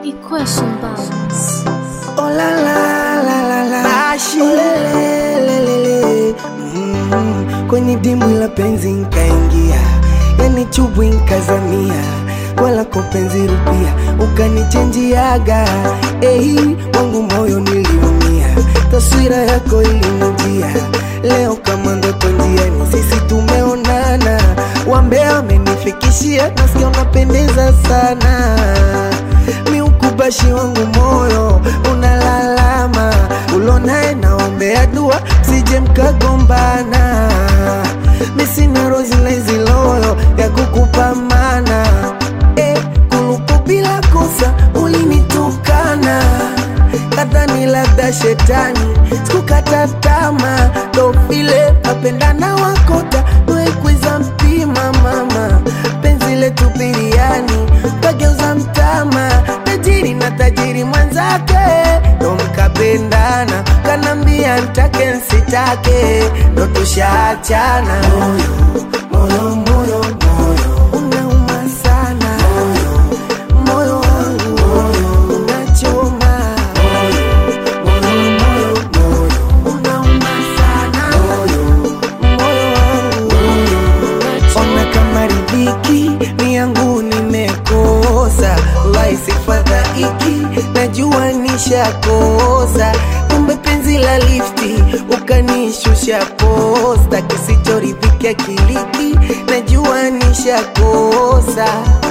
Equation balance. Oh la la la la la Bashi Olelelelele mm, Kwenye dimbwi la penzi nkaingia Yani chubwi nkazamia Wala kwa penzi rupia Ukanichenjiaga Ehi wangu moyo niliumia Taswira yako ilinijia Leo kama ndoto njiani Sisi tumeonana Wambea wamenifikishia Nasikia unapendeza sana miukubashi wangu moyo unalalama ulonaye naombea dua sije mkagombana misina rozileziloyo ya kukupamana e, kulupu bila kosa ulinitukana kadhani labda shetani sikukata tama ndo vile apendana wakota noekwiza mpima mama penzi letu biriani kageuza mtama tajiri na tajiri mwenzake ndo mkapendana kanambia ntake nsitake ndo tushaachana moyo moyo moyo moyo unauma sana moyo wangu moyo unachoma moyo moyo moyo unauma sana moyo moyo wangu ona kama riziki ni yangu nimekosa laisi fadhaiki najua nishakosa kumbe penzi la lifti ukanishusha posta kisichoridhika kiliki najua nishakosa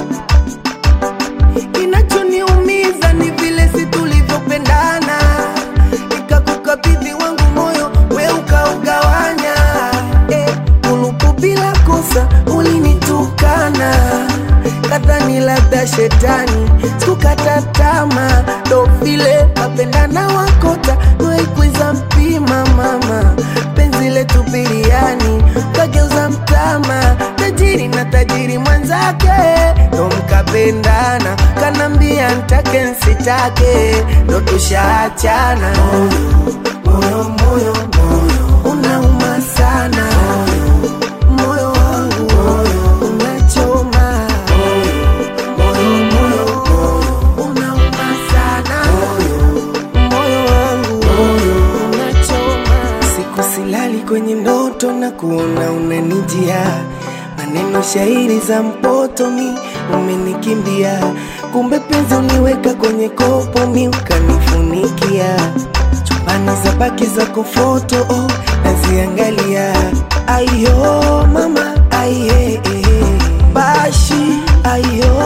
kinachoniumiza ni vile si tulivyopendana nikakukabidhi wangu moyo we ukaugawanya eh, kulupu bila kosa ulinitukana kadhani labda shetani sikukata tama ndo vile mapendana wakota noikwiza mpima mama penzi letu biriani kageuza mtama tajiri na tajiri mwenzake ndo mkapendana kanambia ntake nsitake ndo tushaachana moyo moyo moyo moyo unauma sana moyo wangu moyo unachoma moyo moyo moyo unauma sana moyo wangu moyo unachoma siku silali kwenye ndoto na kuona unanijia maneno shairi za mpoto mi umenikimbia kumbe penzi uliweka kwenye kopo mi ukanifunikia chumbani za baki zako foto oh, naziangalia ayo mama aiye bashi ayo